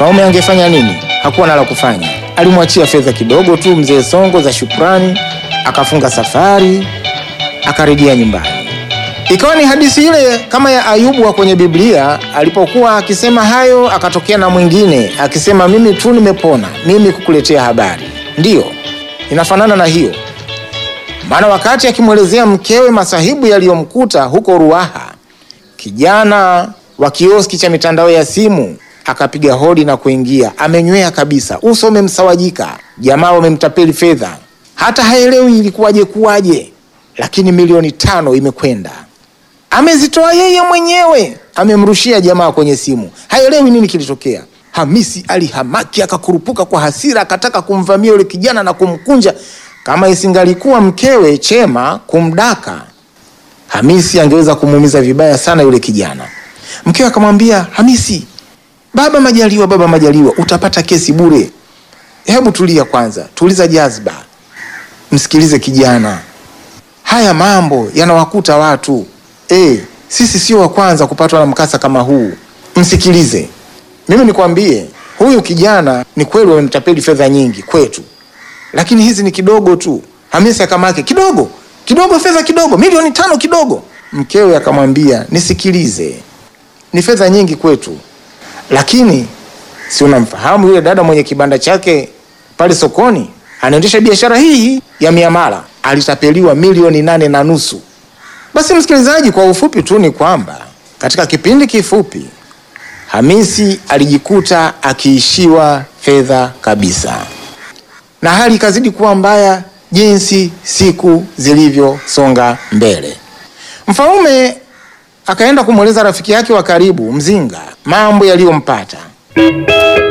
Mfaume angefanya nini? Hakuwa na la kufanya, alimwachia fedha kidogo tu mzee Songo za shukrani, akafunga safari, akarejea nyumbani. Ikawa ni hadithi ile kama ya Ayubu wa kwenye Biblia. Alipokuwa akisema hayo, akatokea na mwingine akisema, mimi tu nimepona, mimi kukuletea habari. Ndiyo, inafanana na hiyo. Maana wakati akimwelezea mkewe masahibu yaliyomkuta huko Ruaha, kijana wa kioski cha mitandao ya simu akapiga hodi na kuingia, amenywea kabisa, uso umemsawajika, jamaa wamemtapeli fedha, hata haelewi ilikuwaje kuwaje, lakini milioni tano imekwenda amezitoa yeye mwenyewe, amemrushia jamaa kwenye simu, haelewi nini kilitokea. Hamisi alihamaki akakurupuka kwa hasira, akataka kumvamia yule kijana na kumkunja. Kama isingalikuwa mkewe Chema kumdaka, Hamisi angeweza kumuumiza vibaya sana yule kijana. Mkewe akamwambia Hamisi, baba Majaliwa, baba Majaliwa, utapata kesi bure. Hebu tulia kwanza, tuliza jazba, msikilize kijana. Haya mambo yanawakuta watu Eh, sisi sio wa kwanza kupatwa na mkasa kama huu. Msikilize mimi nikwambie, huyu kijana ni kweli wamemtapeli fedha nyingi kwetu, lakini hizi ni kidogo tu. Hamisi akamake kidogo kidogo, fedha kidogo, milioni tano kidogo. Mkewe akamwambia nisikilize, ni fedha nyingi kwetu, lakini si unamfahamu yule dada mwenye kibanda chake pale sokoni, anaendesha biashara hii ya miamala, alitapeliwa milioni nane na nusu. Basi msikilizaji, kwa ufupi tu ni kwamba katika kipindi kifupi Hamisi alijikuta akiishiwa fedha kabisa, na hali ikazidi kuwa mbaya jinsi siku zilivyosonga mbele. Mfaume akaenda kumweleza rafiki yake wa karibu Mzinga mambo yaliyompata.